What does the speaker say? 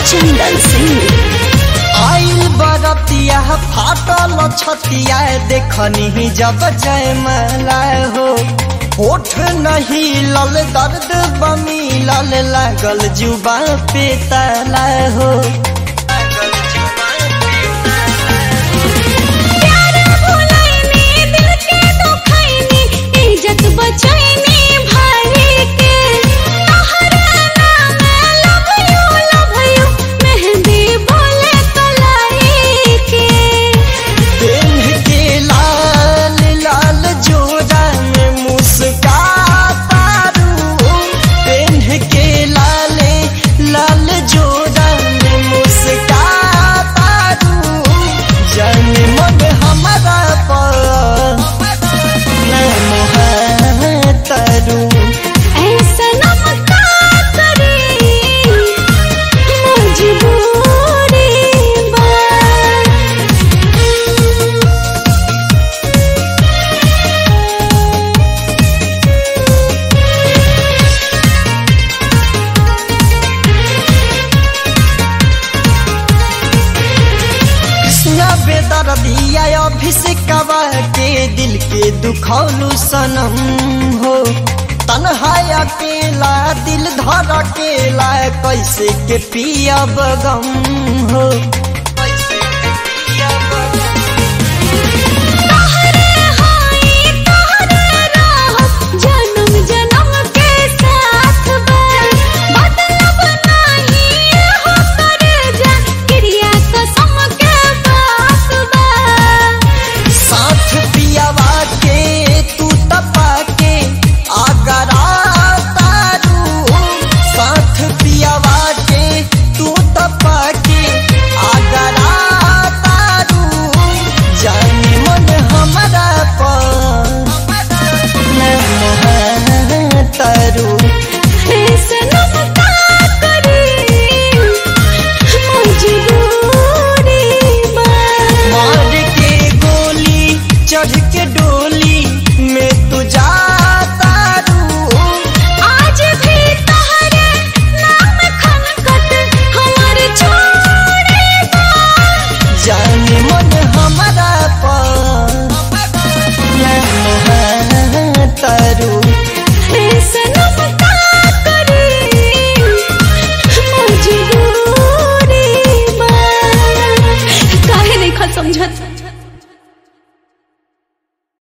चंदन सिंह आइल बरतिया फाटल छतिया देखनी जब जयमाला हो होठ नहीं लल दर्द बमी लल लागल जुबा पे ताला हो प्यार भुलाइनी दिल के दुखाइनी इज्जत बचाइनी भाई के तोहरा नाम लव यू लव यू मेहंदी बोले कलाई के पेन्ह के लाल लाल जोड़ा में मुस्काता रू पेन्ह के लाल लाल जोड़ा में मुस्काता रू जन मन हमारा पर तरू ऐसा नमका करे मजबूरी बा कृष्णा बेदर दिया अभिषेकवा के दिल के दुखौलू सनम हो तन्हा अकेला दिल धर अकेला कैसे के पियब गम हो तोहरे हाई तोहरे राह जन्म जन्म के साथ बा बदलब नहीं हो करे जा क्रिया कसम के बात बा साथ पियावा के तू तपा के आगरा तारू साथ पियावा के तू तपा के आगरा तारू जाने मन हमारा पर न मोह तारू